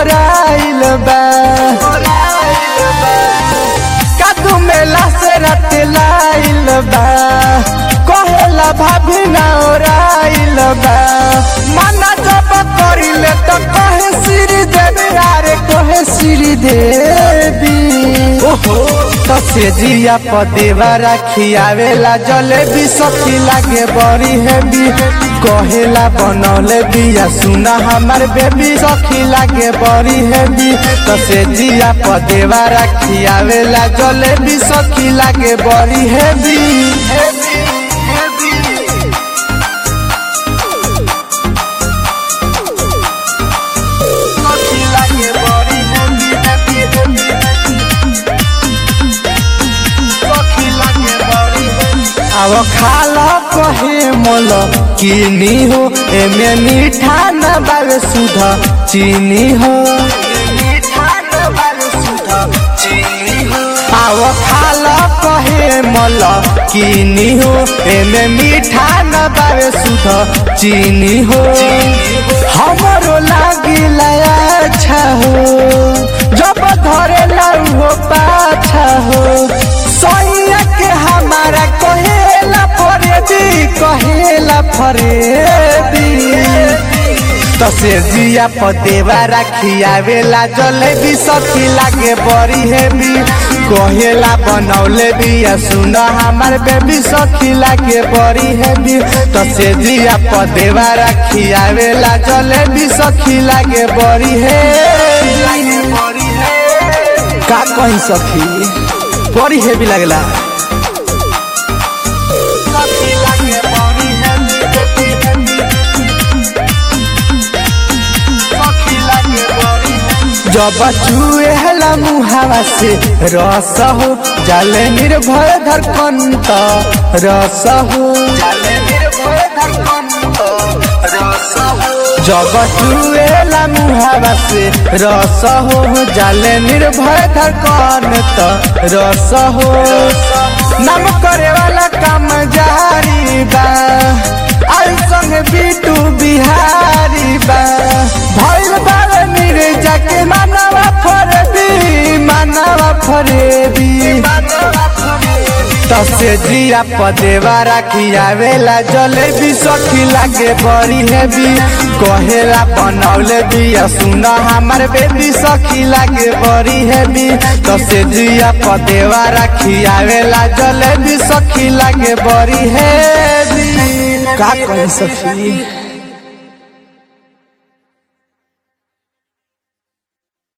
ओराइल बा कादू मेला से रात लाइल बा कहेला भाभी ना ओराइल बा माना जब करिले तो कहे श्री देवी अरे कहे श्री देवी ओहो तो से जिया पदेवा रखियावेला जलेबी सखी लागे बड़ी हेवी कहेला बनौले बिया सुना हमार बेबी सखी लागे बड़ी हेवी तो से जिया पदेवा रखियावेला जलेबी सखी लागे बड़ी हेवी सखी लागे बड़ी हेवी हेवी हेवी सखी लागे बड़ी हेवी अब खाला कहे मोल किनी हो एमे मीठा न बावे सुधा चीनी हो अब खाला कहे मोल किनी हो एमे मीठा न बावे सुधा चीनी हो हमरो लागिला अच्छा हो जब धरे लाऊ हो पाछा हो सैया के हमारा कहेला फरेदी कहेला फरेदी तसे जिया पतेवा रखियावेला जलेबी सखी लागे बड़ी हेवी कहेला बनौले बिया सुन हमार बेबी सखी लागे बड़ी हेवी तसे जिया पतेवा रखियावेला जलेबी सखी लागे बड़ी हेवी का कहीं सखी बड़ी हेवी लगला जब चुएला मुहावा से रस हो जाले निर्भय धड़कन त रस हो जब चुएला मुहावा से रस हो जाले निर्भय धड़कन त रस हो नाम करे वाला काम जारी बा आई संग बीटू बिहारी बा भइल बारे निर्जा के मानवा फरेबी मानवा फरेबी तसे जिया पदेवा रखियावेला जलेबी सखी लागे बड़ी हेवी कहेला बनौले बिया सुन हमार बेबी सखी लागे बड़ी हेवी तसे जिया पदेवा रखियावेला जलेबी सखी लागे बड़ी हेवी का कही सखी